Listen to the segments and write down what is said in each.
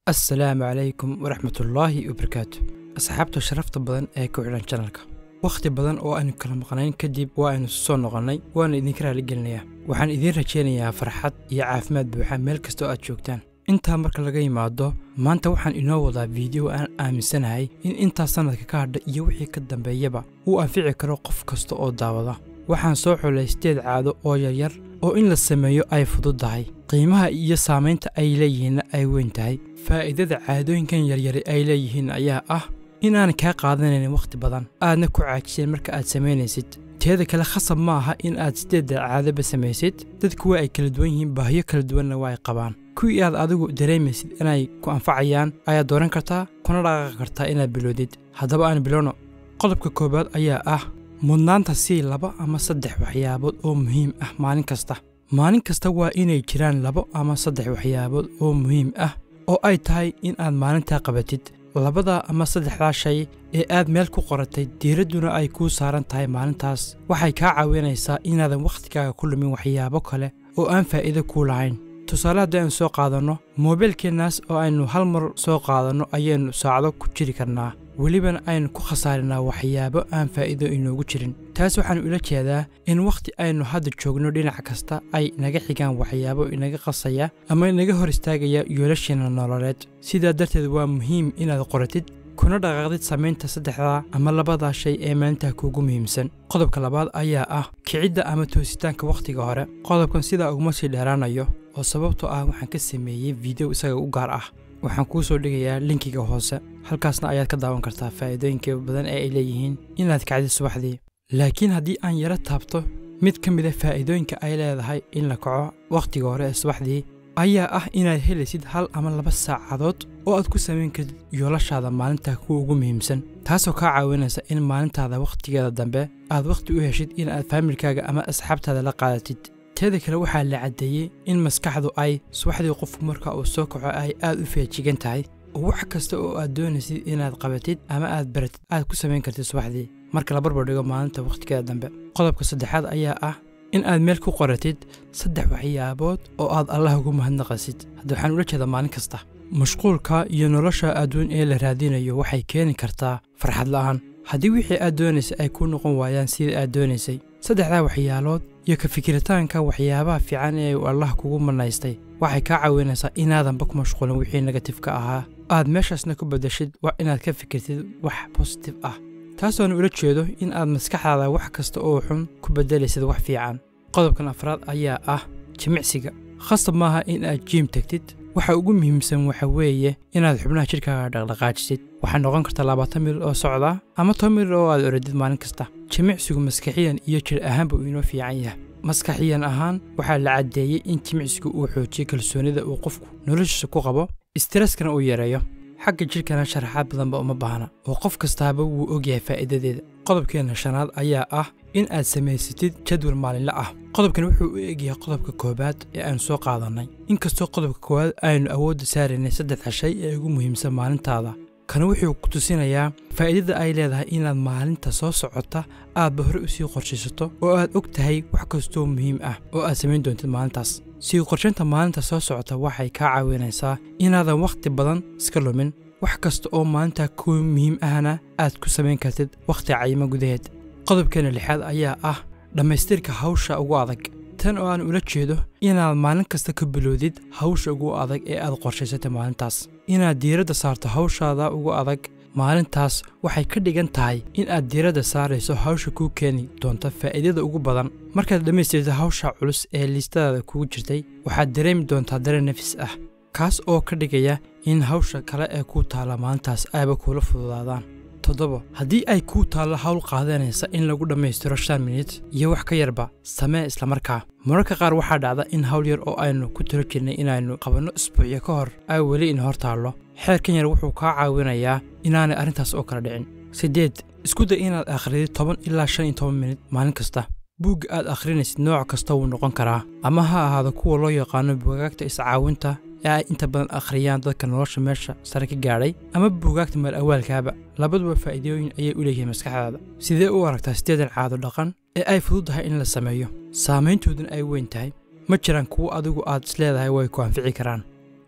assalaamu calaykum waraxmatullaahi wabarakaatu asxaabta sharafta badan ee ku xidhan janalka wakhti badan oo aynu kala maqnayn kadib waa aynu soo noqonnay waana idinka raaligelinayaa waxaan idiin rajaynayaa farxad iyo caafimaad buuxa meel kasta oo aad joogtaan intaa marka laga yimaado maanta waxaan inoo wadaa fiideo aan aaminsanahay in intaa sannadka ka hadha iyo wixii ka dambeeyaba uu anfici karo qof kasta oo daawada waxaan soo xulay sideed caado oo yaryar oo in la sameeyo ay fududdahay qiimaha iyo saamaynta ay leeyihiinna ay weyn tahay faa'iidada caadooyinkan yaryari ay leeyihiin ayaa ah inaan kaa qaadanayn wakhti badan aadna ku caajiseen marka aad samaynaysid teeda kale khasab ma aha in aad sideedda caadaba samaysid dadku waa ay kala duwan yihiin baahiyo kala duwanna waa ay qabaan kuwii aad adigu dareemaysid inay ku anfacayaan ayaad dooran kartaa kuna dhaqaaqi kartaa inaad bilowdid haddaba aan bilowno qodobka koowaad ayaa ah mudnaanta sii laba ama saddex waxyaabood oo muhiim ah maalin kasta maalin kasta waa inay jiraan labo ama saddex waxyaabood oo muhiim ah oo ay tahay in aad maalintaa qabatid labadaa ama saddexdaa shay ee aad meel ku qoratay diiradduna ay kuu saaran tahay maalintaas waxay kaa caawinaysaa inaadan wakhtigaaga ku lumin waxyaabo kale oo aan faa'iido kuu lahayn tusaale haddii aynu soo qaadanno moobeelkeennaas oo aynu hal mar soo qaadanno ayaynu saacdo ku jiri karnaa welibana aynu ku khasaarinaa waxyaabo aan faa'iido inoogu jirin taas waxaannu ila jeedaa in wakhti aynu hadda joogno dhinac kasta ay naga xigaan waxyaabo inaga qasaya ama inaga hor istaagaya yoolasheena nololeed sidaa darteed waa muhiim inaad qoratid kuna dhaqaaqdid samaynta saddexdaa ama labadaa shay ee maalintaa kuugu muhiimsan qodobka labaad ayaa ah kicidda ama toositaanka wakhtiga hore qodobkan sidaa uguma sii dheeraanayo oo sababtoo ah waxaan ka sameeyey fiideo isaga u gaar ah waxaan kuu soo dhigayaa linkiga hoose halkaasna ayaad ka daawan kartaa faa'iidooyinka badan ee ay leeyihiin inaad kacdid subaxdii laakiin haddii aan yaro taabto mid ka mid a faa'iidooyinka ay leedahay in la kaco wakhtiga hore ee subaxdii ayaa ah inaad helaysid hal ama laba saacadood oo aad ku samayn kartid yoolashaada maalintaa kuwa ugu muhiimsan taasoo kaa caawinaysa in maalintaada wakhtigeeda dambe aad wakhti u heshid in aad faamilkaaga ama asxaabtaada la qaadatid teeda kale waxaa la caddeeyey in maskaxdu ay subaxdii qofku marka uu soo kaco ay aad u feejigan tahay oo wax kasta oo aad doonaysid inaad qabatid ama aad baratid aad ku samayn kartid subaxdii marka la barbar dhigo maalinta wakhtigeeda dambe qodobka saddexaad ayaa ah in aad meel ku qoratid saddex waxyaabood oo aad allah ugu mahadnaqasid hadda waxaan ula jeedaa maalin kasta mashquulka iyo nolosha adduun ee la raadinayo waxay keeni kartaa farxad la'aan haddii wixii aad doonaysay ay kuu noqon waayaan sidai aad doonaysay saddexdaa waxyaalood iyo ka fikiritaanka waxyaabaha fiican ee uu allah kugu manaystay waxay kaa caawinaysaa inaadanba ku mashquulin wixii negatifka ahaa aad meeshaasna ku beddeshid waa inaad ka fikirtid wax bositif ah taasoona ula jeedo in aad maskaxdaada wax kasta oo xun ku beddelaysid wax fiican qodobkan afraad ayaa ah jimicsiga khasab maaha in aad jiim tegtid waxa ugu muhiimsan waxa weeye inaad xubnaha jidhkaaga dhaqdhaqaajisid waxaa noqon karta labaatan mil oo socda ama toban mil oo aad oradid maalin kasta jimicsigu maskaxiyan iyo jir ahaanba uu inoo fiican yahay maskaxiyan ahaan waxaa la caddeeyey in jimicsigu uu xoojiyo kalsoonida uu qofku noloshiisa ku qabo istaraskana uu yareeyo xagga jidhkana sharaxaad badanba uma baahna oo qof kastaaba wuu ogyahay faa'iidadeeda qodobkeenna shanaad ayaa ah in aad samaysatid jadwal maalinle ah qodobkan wuxuu u egyahay qodobka koowaad ee aynu soo qaadannay inkastoo qodobka koowaad aynu awoodda saaraynay saddexda shay ee ugu muhiimsan maalintaada kana wuxuu ku tusinayaa faa'iidada ay leedahay inaad maalinta soo socota aadba hore u sii qorshaysato oo aad og tahay wax kastoo muhiim ah oo aad samayn doontid maalintaas sii qorshaynta maalinta soo socota waxay kaa caawinaysaa inaadan wakhti badan iska lumin wax kasta oo maalintaa ku muhiim ahna aad ku samayn kartid wakhti cayimo gudaheed qodobkeena lixaad ayaa ah dhammaystirka hawsha ugu adag tan oo aan ula jeedo inaad maalin kasta ka bilowdid hawsha ugu adag ee aad qorshaysatay maalintaas inaad diiradda saarto hawshaada ugu adag maalintaas waxay ka dhigan tahay in aad diiradda saarayso hawsha kuu keeni doonta faa'iidada ugu badan markaad dhammaystirta hawsha culus ee liistadaada kugu jirtay waxaad dareemi doontaa dareen nafis ah kaas oo ka dhigaya in hawsha kale ee kuu taalla maalintaas ayba kuula fududaadaan toddoba haddii ay kuu taallo hawl qaadanaysa in lagu dhammaystiro shan minit iyo wax ka yarba samee islamarkaa mararka qaar waxaa dhacda in hawl yar oo aynu ku tiro jirnay inaynu qabanno isbuucyo ka hor ay weli in hor taallo xeerkan yar wuxuu kaa caawinayaa inaanay arrintaas oo kala dhicin siddeed isku day inaad akhridid toban ilaa shan iyo toban minit maalin kasta buugga aad akhrinaysid nooc kasta wuu noqon karaa ama ha ahaado kuwa loo yaqaano buugaagta iscaawinta ee ay inta badan akhriyaan dadka nolosha meesha sare ka gaadhay ama buugaagta meel awaalkaaba labaduba faa'iidooyin ayay u leeyihiin maskaxdaada sidee u aragtaa siddeedan caado dhaqan ee ay fududdahay in la sameeyo saamayntooduna ay weyn tahay ma jiraan kuwo adigu aad isleedahay way ku anfici karaan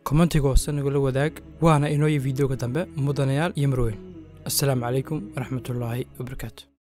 kommentiga hoose nagula wadaag waana inooyo fideoga dambe mudanayaal iyo marweyn assalaamu calaykum waraxmatullaahi wabarakaatu